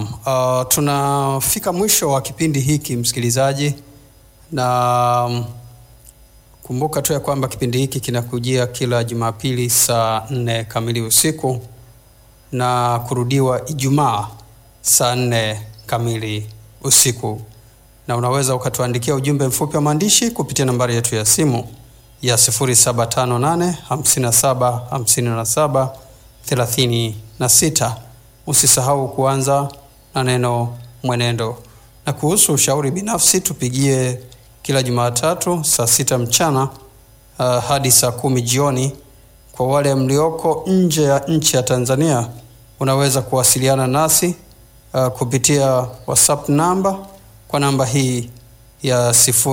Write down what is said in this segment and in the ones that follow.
Naam, uh, tunafika mwisho wa kipindi hiki msikilizaji, na um, kumbuka tu ya kwamba kipindi hiki kinakujia kila Jumapili saa nne kamili usiku na kurudiwa Ijumaa saa nne kamili usiku, na unaweza ukatuandikia ujumbe mfupi wa maandishi kupitia nambari yetu ya simu ya 0758 57 57 36. Usisahau kuanza na neno mwenendo. Na kuhusu ushauri binafsi, tupigie kila Jumatatu saa sita mchana uh, hadi saa kumi jioni. Kwa wale mlioko nje ya nchi ya Tanzania, unaweza kuwasiliana nasi uh, kupitia WhatsApp namba kwa namba hii ya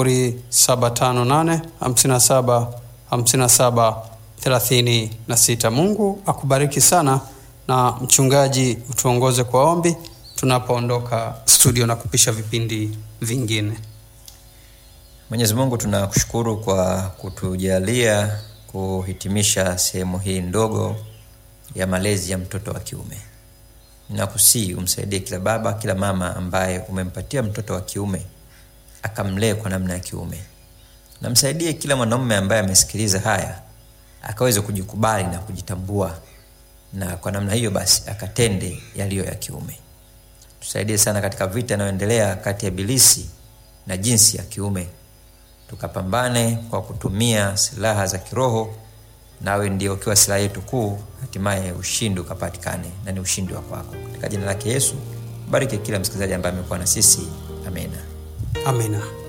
0758 57 57 36. Mungu akubariki sana na mchungaji, utuongoze kwa ombi tunapoondoka studio na kupisha vipindi vingine. Mwenyezi Mungu, tunakushukuru kwa kutujalia kuhitimisha sehemu hii ndogo ya malezi ya mtoto wa kiume. Ninakusii umsaidie kila baba, kila mama ambaye umempatia mtoto wa kiume akamlee kwa namna ya kiume. Namsaidie kila mwanaume ambaye amesikiliza haya akaweze kujikubali na kujitambua, na kwa namna hiyo basi akatende yaliyo ya kiume. Tusaidie sana katika vita inayoendelea kati ya Ibilisi na jinsi ya kiume, tukapambane kwa kutumia silaha za kiroho, nawe ndio ukiwa silaha yetu kuu, hatimaye ushindi ukapatikane, na ni ushindi wa kwako. Katika jina lake Yesu, bariki kila msikilizaji ambaye amekuwa na sisi. Amina, amina.